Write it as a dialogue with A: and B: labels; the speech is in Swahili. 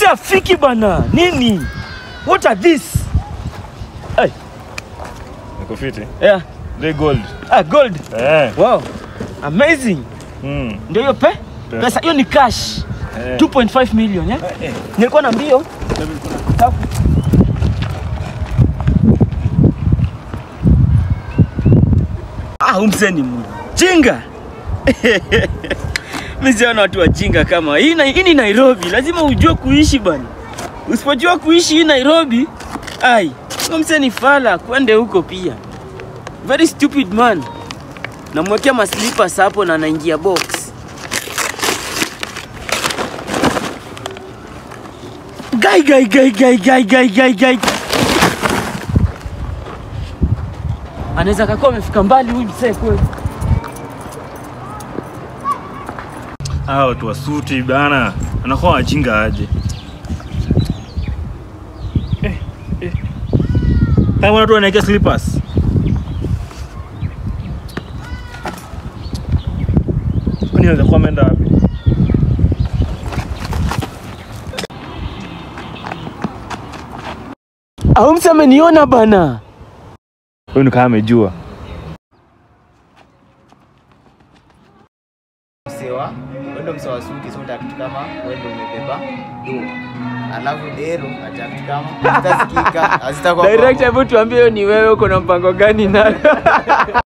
A: umse afiki bana nini what are this hey.
B: Niko fiti.
A: yeah.
B: They gold.
A: ah, gold
B: Eh.
A: wow amazing
B: Mm.
A: ndio hiyo pe
B: Pesa.
A: pesa hiyo ni cash
B: Eh.
A: 2.5 million eh?
B: Eh.
A: nilikuwa na mbio ah, umse ni mjinga mi siona watu wajinga kama hii. na- Hii ni Nairobi, lazima ujue kuishi bana. Usipojua kuishi hii Nairobi, ai umse ni fala, kwende huko pia. Very stupid man. Namwekea maslippers hapo na anaingia box. Gai gai gai gai gai gai gai gai. Anaweza kakuwa amefika mbali huyu msee kweli.
B: Hawa watu wa suti bana. Anakuwa wajinga aje. Eh, eh. Kama watu wanaeka slippers. Kwani anaweza kuwa ameenda wapi?
A: Au msee ameniona bana.
B: Huyu ni kama amejua.
C: msewa wendo msewa suti so kitu kama wendo umebeba do alafu dero acha kitu kama hazitasikika hazitakuwa
A: Director, hebu tuambie hiyo ni wewe, uko na mpango gani nayo?